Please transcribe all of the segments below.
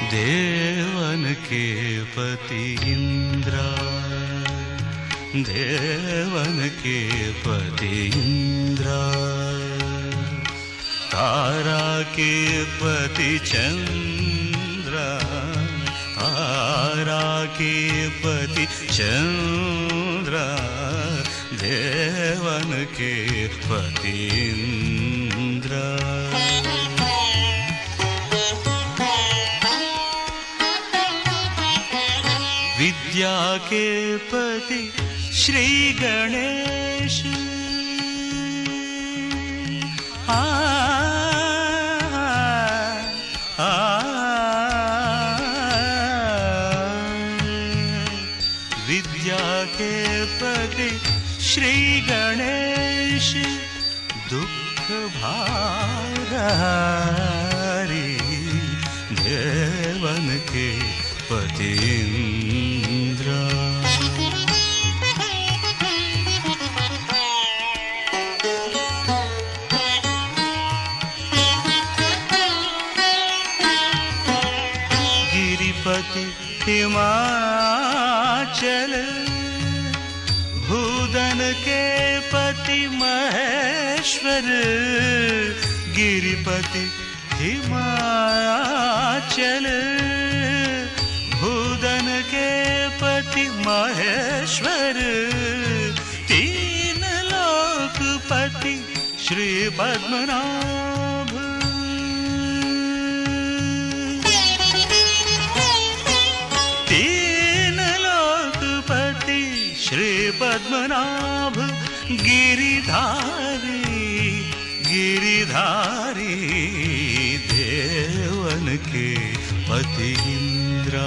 देवन के पति इंद्रा देवन के पति इंद्रा तारा के पति चंद्रा तारा के पति चंद्रा देवन के पति इंद्रा विद्या के पति श्री गणेश आ, आ, विद्या के पति श्री गणेश दुख भारी देवन के पति इंद्रा गिरिपति हिमाचल भूदन के पति महेश्वर गिरिपति हिमाचल भूदन के पति महेश्वर तीन लोकपति श्री पद्मनाभ तीन लोकपति श्री पद्मनाभ गिरिधारी गिरिधारी देवन के पति इंद्रा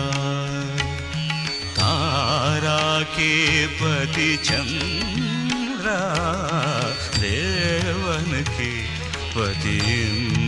तारा के पति चंद्रा देवन के पति इंद्रा